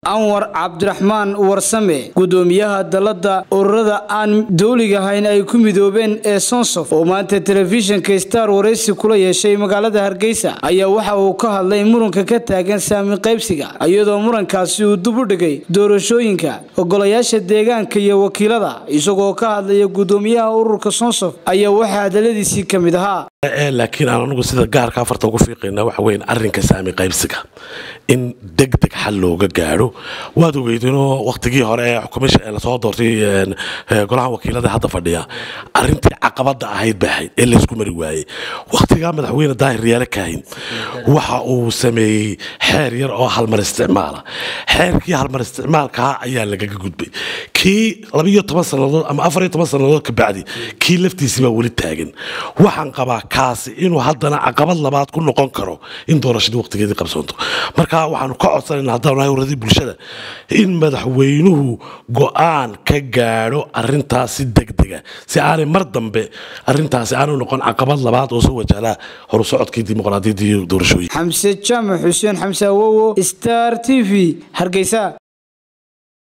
anwar cabdiraxmaan warsame gudoomiyaha dalada ururada aan dowliga ahayn ay ku midoobeen ee sonsof oo maanta telefishinka star waraysi kula yeeshay magaalada hargeysa ayaa waxa uu ka hadlay muranka ka taagan saami qaybsiga iyadoo murankaasi uu dib u dhigay doorashooyinka ogolayaasha deegaanka iyo wakiilada isagoo ka hadlaya gudoomiyaha ururka sonsof ayaa waxaa hadaladiisii ka mid ahaa laakiin aan anugu sida gaarka afarta ugu fiiqayna waxa weyn arrinka saami qaybsiga in deg deg xal looga gaadho waad ogeydinoo wakhtigii hore ee xukumisha ee lasoo doortay golaha wakiilada hadda fadhiya arrintii caqabada ahayd bay ahayd ee laysku mari waayey wakhtigaa madaxweyne daahir riyaale kaahin waxa uu sameeyey xeer yar oo halmar isticmaala xeerkii halmar isticmaalkaa ayaa lagaga gudbay kii labiyo toban sannadood ama afariyo toban sannadood ka bacdi kii laftiisii baa weli taagan waxaan qabaa kaasi inuu haddana caqabad labaad ku noqon karo in doorashadii waqtigeedii qabsoonto marka waxaanu ka codsanayna haddaan nahay uradii bulshada in madaxweynuhu go-aan ka gaadho arintaas si degdega si aanay mar dambe arintaasi aanu noqon caqabad labaad oo soo wajahlaa horu socodkii dimuqraadiyadda iyo doorashooyin xamse jaamac xuseen xamse awowo star t v hargeysa